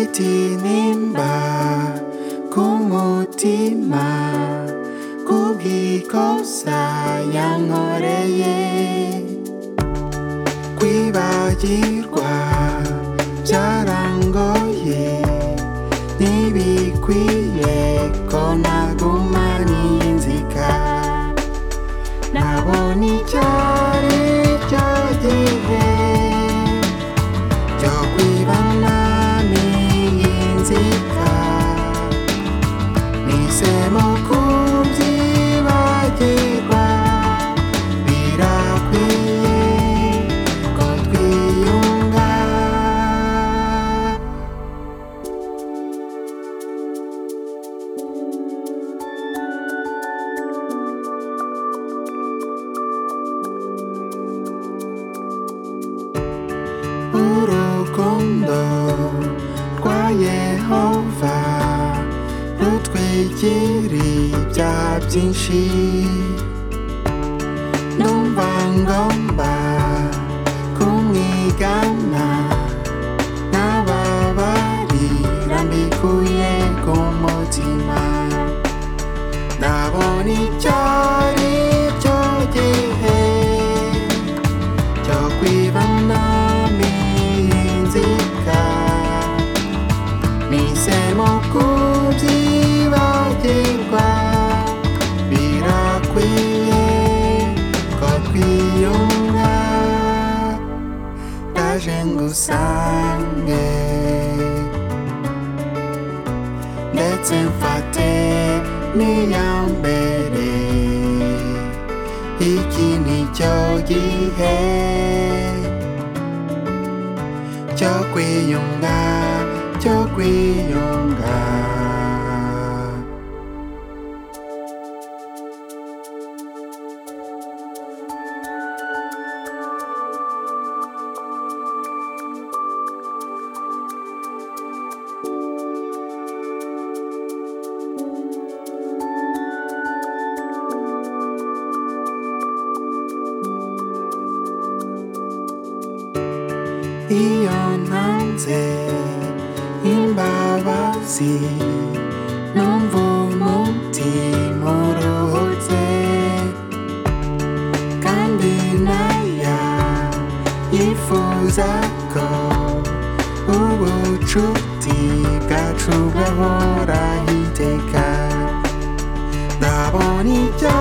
Fitinimba kumutima kubwikosa yankoreye kwibagirwa byarangoye ntibikwiye ko nagumana iyi nzika nabonye icyari cyo gihe cyo kwibonana iyi nzika Nisemo kubyibagirwa birakwiye ko twiyunga urukundo rwa yehova rutwigira ibyaha byinshi numva ngomba kumwigana n'ababarira mbikuye ku mutima ndabona icyo ari cyo gihe cyo kwibanami inzika nisemo kubyibagirwa birakwiye ko twiyunga ndaje ngusange ndetse mfate n'iya mbere iki nicyo gihe cyo kwiyunga cyo kwiyunga iyo ntanze imbabazi numva umutima uruhutse kandi naya yifuza ko ubucuti bwacu bwahoraho iteka ndabona icyo